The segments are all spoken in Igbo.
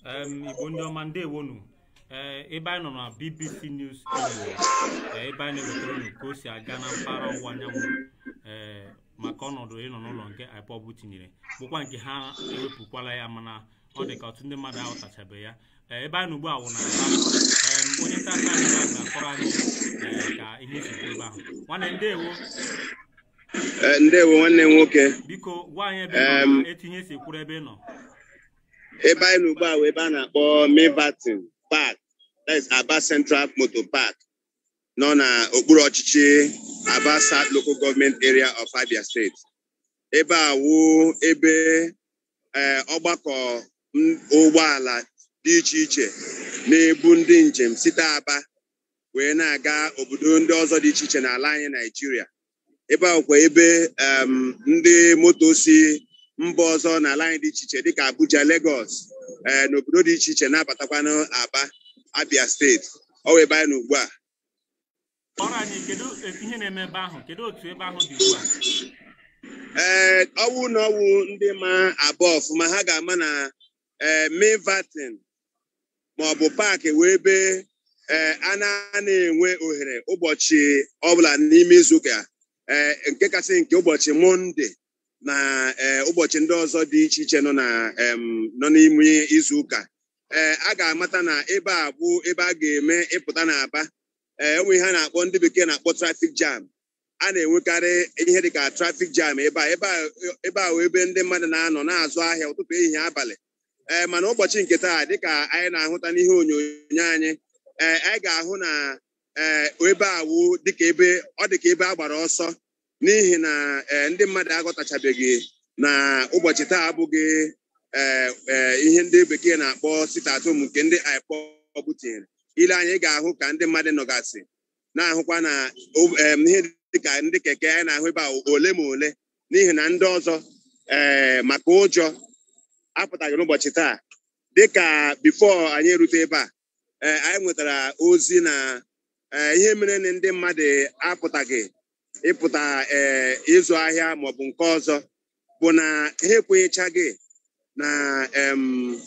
em igbo ndị ọma ndewonu ee ebe anyị nọ na bbc news igbo ee, ebe anyị na-ewetara unu ka o si aga na mpaghara ọwụwa anyanwụ ee maka ọnọdụ ịnọ n'ụlọ nke ipob tinyere bụkwa nke ha ewepụkwala ya mana ọ dị ka ọtụtụ ndị mmadụ aghọtachabeghị ya ee, ebe anyị nọ ugbu a wụ na aba em, onye nta aka anyị ga-akọrọ anyị ee, ka ihe si ebe ahụ nwanne ndewo Ee, ndewo nwanne m nwoke biko gwa anyị ebe ị nọ Em. na etu ihe si kwuru ebe ị nọ ebe anyị nọ ugbu a wee ebe a na-akpọ Milverton Park that is Aba Central Motor Park nọ n'okpuru ọchịchị Aba South Local Government Area of Abia State ebe a wụ ebe ee, ọgbakọ m- ụgbọala dị iche iche na-ebu ndị njem site Aba wee na-aga obodo ndị ọzọ dị iche iche n'ala anyị Naijiria ebe a kwa ebe em, ndị moto si mba ọzọ n'ala anyị dị iche iche dịka Abuja Lagos ee n'obodo dị iche iche na-abatakwanụ Aba Abia steeti ọ wụ ebe anyị nọ ugbu a ọrụ anyị kedu etu ihe na-eme ebe ahụ kedu otu ebe ahụ dị ugbu a ee ọwụ na ọwụ ndị ma abụọ ọfụma ha ga-ama na ee Milverton maọbụ paakị wee ebe ee a na-enwe ohere ụbọchị ọbụla n'ime izuụka ee nke kasị nke ụbọchị Mọnde na ee ụbọchị ndị ọzọ dị iche iche nọ na em, nọ n'ime izuụka ee a ga-amata na ebe a bụ ebe a ga-eme ịpụta n'Aba ee enwe ihe a na-akpọ ndị bekee na-akpọ trafik jam a na-enwekarị ihe dịka trafik jam ebe a ebe a ebe a wụ ebe ndị mmadụ na-anọ na-azụ ahịa ụtụtụ ehihie abalị ee mana ụbọchị nke taa dịka anyị na-ahụta n'ihe onyonyo anyị ee anyị ga-ahụ na ee ebe a wụ dịka ebe ọ dịka ebe a gbara ọsọ n'ihi na ee ndị mmadụ aghọtachabeghị na ụbọchị taa abụghị ee ee ihe ndị bekee na-akpọ sitatom nke ndị IPOB tinyere ile anyị ga-ahụ ka ndị mmadụ nọgasị na-ahụkwa na o- em, ihe dịka ndị keke anyị na-ahụ ebe a ole ma ole n'ihi na ndị ọzọ ee maka ụjọ apụtaghị n'ụbọchị taa dịka bifo anyị erute ebe a ee anyị nwetara ozi na ee, ihe mere na ndị mmadụ apụtaghị ịpụta ee ịzụ ahịa maọbụ nke ọzọ bụ na ha ekwenyechaghị na em,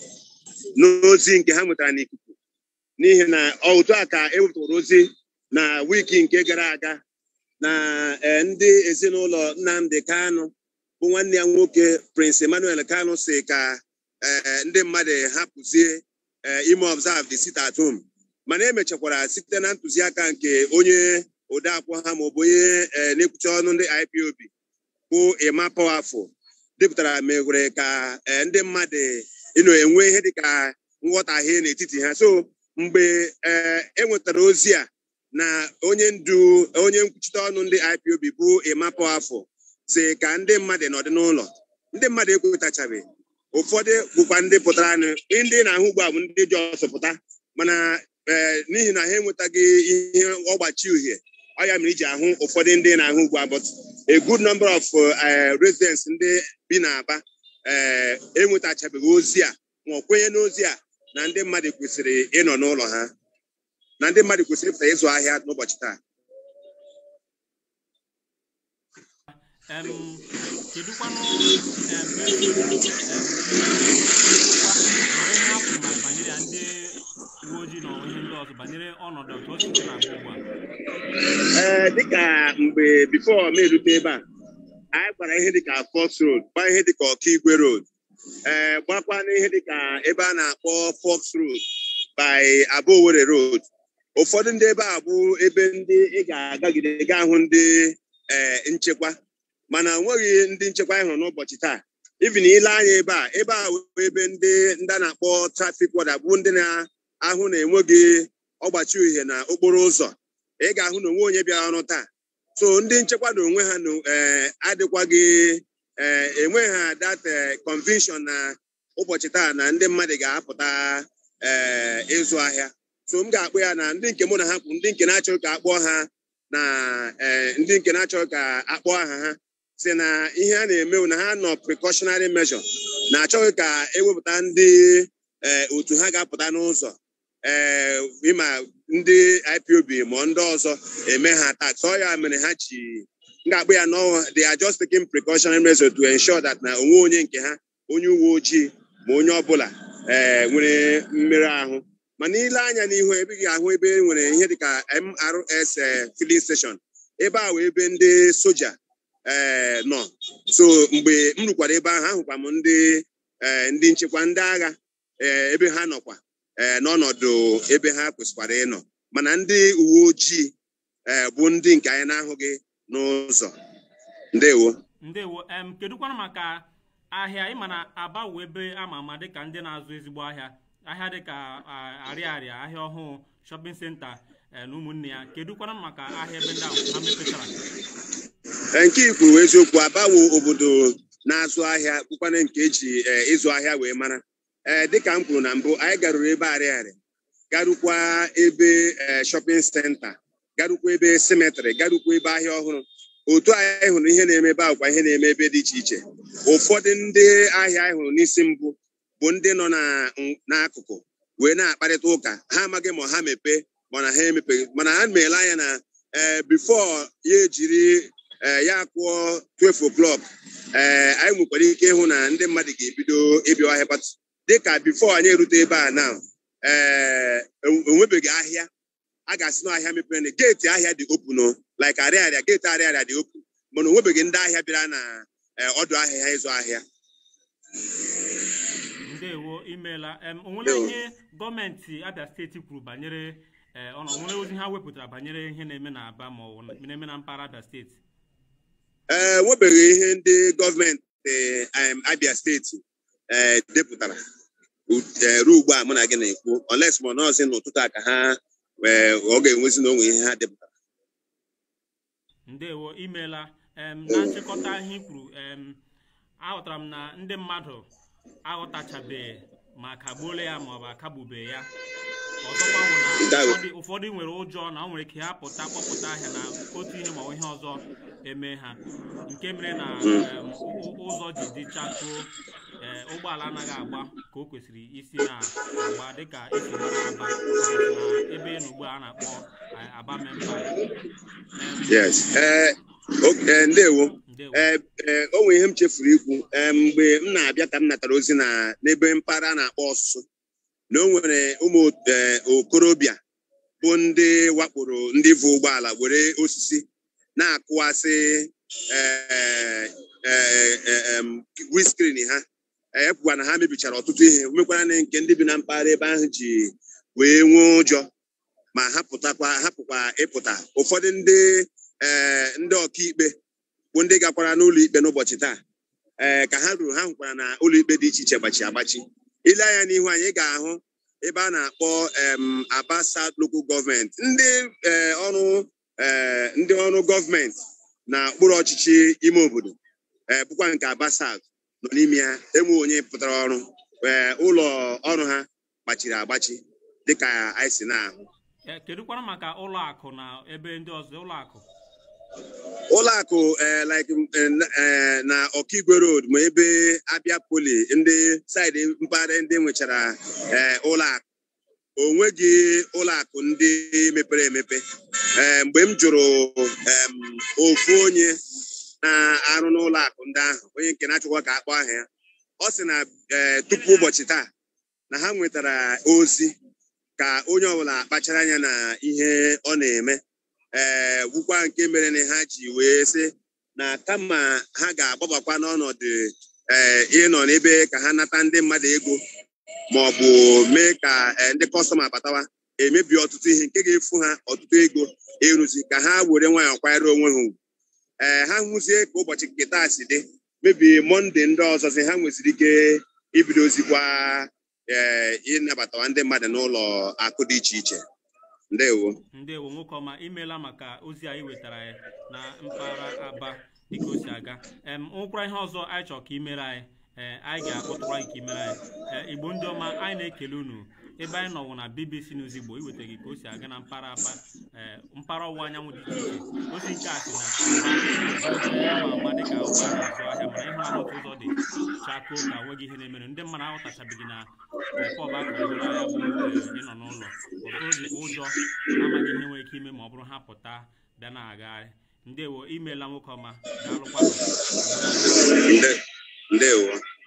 n'ozi nke ha nwetara n'ikuku n'ihi na ọ otu a ka ewepụtara ozi na wiki nke gara aga na eh, ndị ezinụlọ Nnamdi Kanu bụ nwanne ya nwoke Prince Emmanuel Kanu si ka eh, ndị mmadụ hapụzie eh, ime observe the sit at home mana emechakwara site na ntụziaka nke onye odeakwụkwọ ha maọbụ onye eh, na-ekwuchi ọnụ ndị IPOB bụ Emma Powerful depụtara megwere ka eh, ndị mmadụ ịnọ enwe ihe dịka nghọtahie n'etiti ha so mgbe ee e nwetara ozi a na onye ndu onye nkwuchite ọnụ ndị IPOB bụ Emma Powerful si ka ndị mmadụ nọdụ n'ụlọ ndị mmadụ ekwetachabeghị ụfọdụ bụkwa ndị pụtara nụ ndị na-ahụ ugbu a bụ ndị ji ọsọ pụta mana ee n'ihi na ha enwetaghị ihe ọgbachi uhie ọ ya mere iji ahụ ụfọdụ ndị na-ahụ ugbu a but a good number of uh, residents ndị bi n'Aba ee enwetachabeghị ozi a ma ọ kwenye n'ozi a na ndị mmadụ kwesịrị ịnọ n'ụlọ ha na ndị mmadụ kwesịrị ịpụta ịzụ ahịa n'ụbọchị taa em kedụkwanụ em etu em ihe ha kwuru ma banyere ya ndị uwe ojii na ihe ndị ọzọ banyere ọnọdụ otu o si dị na-aga ugbu a ee dịka mgbe bifo m erute ebe a anyị gbara ihe dịka Fox Road gbaa ihe dịka Ọkaigwe Road ee gbakwa n'ihe dịka ebe a na-akpọ Fox Road by Aba Owerri Road ụfọdụ ndị ebe a bụ ebe ndị ị ga-agagide gaa hụ ndị ee nchekwa mana enweghị ndị nchekwa anyị hụrụ n'ụbọchị taa even ile anya ebe a ebe a bụ ebe ndị ndị a na-akpọ trafik wada bụ ndị na-ahụ na enweghị ọgbachi uhie na okporo ụzọ ị ga-ahụ na onwe onye bịara ọrụ taa so ndị nchekwa na onwe ha na ee adịkwaghị ee enweghị ha that eh, conviction na ụbọchị taa na ndị mmadụ ga-apụta ee ịzụ ahịa so m ga-akpọ ya na ndị nke mụ na ha kwụ ndị nke na-achọghị ka akpọọ ha na ee ndị nke na-achọghị ka akpọọ aha ha si na ihe a na-eme bụ na ha nọ precautionary measure na-achọghị ka ewepụta ndị ee otu ha ga-apụta n'ụzọ ee ịma ndị IPOB ma ndị ọzọ eme ha tax ọ ya mere ha ji m ga-akpọ ya no they are just taking precautionary measures to ensure that na onwe onye nke ha onye uwe ojii ma onye ọbụla ee nwere mmerụ ahụ mana ile anya n'ihu ebe ị ga-ahụ ebe e nwere ihe dịka MRS eh, filling station ebe a wee ebe ndị soja ee nọ so mgbe m rukwara ebe ahụ ahụkwa m ndị ee ndị nchekwa ndị agha ee ebe ha nọkwa ee n'ọnọdụ ebe ha kwesịkwara ịnọ mana ndị uwe ojii ee bụ ndị nke anyị na-ahụghị n'ụzọ ndewo ndewo em kedụkwanụ maka ahịa ịma na aba wụ ebe ama ama dịka ndị na-azụ ezigbo ahịa ahịa dịka a- arịarịa ahịa ọhụụ shọpịn senta eh, na ụmụnne ya kedụkwanụ maka ahịa ebe ndị ahụ ha mepechara Ee, nke i kwuru eziokwu abawo obodo na-azụ ahịa bụkwana nke eji ee, ịzụ ahịa wee mara ee dịka m kwuru na mbụ anyị garuru ebe arịarịa garukwa ebe ee shọpịn senta garukwa ebe simetrị garukwa ebe ahịa ọhụrụ otu anyị hụrụ ihe na-eme ebe ahụkwa ihe na-eme ebe dị iche iche ụfọdụ ndị ahịa anyị hụrụ n'isi mbụ bụ ndị nọ na n'akụkụ wee na-akparịta ụka ha amaghị ma ha mepee mana ha emepeghị mana ha meela anya na ee bifo ya ejiri ee ya kụọ 12 o'clock ee anyị nwekwara ike ịhụ na ndị mmadụ ga-ebido ịbịa ahịa kpatụ dịka bifo anyị erute ebe a na ee enwebeghị ahịa a ga-asị na ahịa mepere na geeti ahịa dị opun like arịarịa geeti arịarịa dị opun mana onwebeghị ndị ahịa bịara na ee, ọdụ ahịa ha ịzụ ahịa ndewo imeela em onwere Ndewo. ihe gọọmenti abịa steeti kwuru banyere eh, ọ na onwere ozi ha wepụtara banyere ihe na-eme na aba ma ọ bụ na- na-eme na mpaghara abịa steeti ee nwebeghị ihe ndị gọọmenti em, abịa steeti ee depụtara U- ee, ruo ugbu a mụ na gị na-ekwu oles ma nọọsị n'ụtụtụ a ka ha ee, ọ ga-enwezi na onwe ihe ha depụtara ndewo imeela em na nchịkọta ihe i kwuru em aghọtara m na ndị mmadụ aghọtachabeghị ma kagbuola ya ma ọ bụ akagbubeghị ya ọzọkwa bụ na Ndewo. ụfọdụ ụfọdụ nwere ụjọ na o nwere ike ha pụta kpọpụta ahịa na otu ihe ma ọ bụ ihe ọzọ eme ha nke mere na em, ụ- ụzọ ji dị chakoo ee ụgbọala anaghị agba ka o kwesịrị isi na-agba dịka esi mara aba na ebe ị nọ ugbu a a na-akpọ eh, aba memba yes ee oke ndewo ndewo ee ee o nwere ihe m chefuru ikwu ee mgbe m na-abịa ka m natara ozi na n'ebe mpaghara a na-akpọ ọsụsụ na o nwere ụmụ ee, okorobịa bụ ndị wakporo ndị vụ ụgbọala were osisi na-akụwasị ee ee ee em, windscreen ha ekwukwa na ha mebichara ọtụtụ ihe mekwara na nke ndị bi na mpaghara ebe ahụ ji wee nwee ụjọ ma hapụtakwa hapụkwa ịpụta ụfọdụ ndị ee ndị ọkaikpe bụ ndị gakwara n'ụlọ ikpe n'ụbọchị taa ee ka ha ruru ha hụkwara na ụlọ ikpe dị iche iche gbachi agbachi ile anya n'ihu anyị ga-ahụ ebe a na-akpọ em, Aba South Local Government ndị ee, ọrụ ee, ndị ọrụ gọọmenti na ụkpụrụ ọchịchị ime obodo ee bụkwa nke Aba South nọ n'ime ya enwe onye pụtara ọrụ ee ụlọ ọrụ ha gbachiri agbachi dịka anyị si na-ahụ Eh, kedụkwanụ maka ụlọ akụ na ebe ndị ọzọ ụlọ akụ ụlọ akụ ee like eh, na- eh, na Ọkigwe Road ma ebe Abia Poli ndị saịdị mpaghara ndị nwechara ee ụlọ akụ o nweghị ụlọ akụ ndị mepere emepe ee mgbe m jụrụ em, ofu onye na-arụ n'ụlọ akụ ndị ahụ onye nke na-achọkwa ka akpọ aha ya ọ sị na ee tupu ụbọchị taa na ha nwetara ozi ka onye ọbụla kpachara anya na ihe ọ na-eme ee wukwa nke mere na ha ji wee sị na kama ha ga-agbabakwa n'ọnọdụ ee ịnọ n'ebe ka ha nata ndị mmadụ ego ma ọ bụ mee ka ee, ndị kọstọma batawa emebi ọtụtụ ihe nke ga-efu ha ọtụtụ ego ịrụzi ka ha were nwayọọ kwanyere onwe ha ugwu ee ha hụzie ka ụbọchị nke taa si dị mebi mọnde ndị ọzọzi ha nweziri ike ibidozikwa ee ịnabatawa ndị mmadụ n'ụlọ akụ dị iche iche ndewo ndewo nwoke ọma imeela maka ozi anyị wetara anyị na mpaghara aba dịka o si aga em nwekwara ihe ọzọ anyị chọrọ ka imere anyị ee anyị ga-akpọtụkwa gị ka imere anyị ee igbo ndị ọma anyị na-ekele unu ebe anyị nọwụ na bbc news igbo iweta gị ka o si aga na mpaghara aba ee mpaghara ọwụwa anyanwụ dị iche iche ozi nke a si na aba ama ama dịka ụgbọ a na-azụ ahịa mana ịhụ na otu ụzọ dị chakoo ka nweghị ihe na-emere ndị mmadụ aghọtachabeghị na pọb akụrụ ahịa bụ ee, ịnọ n'ụlọ ụfọdụ dịkwa ụjọ na-amaghị ihe nwere ike ime ma ọ bụrụ ha pụta bịa na-agagharị ndewo imeela nwoke ọma daalụkwa Nde- ndewo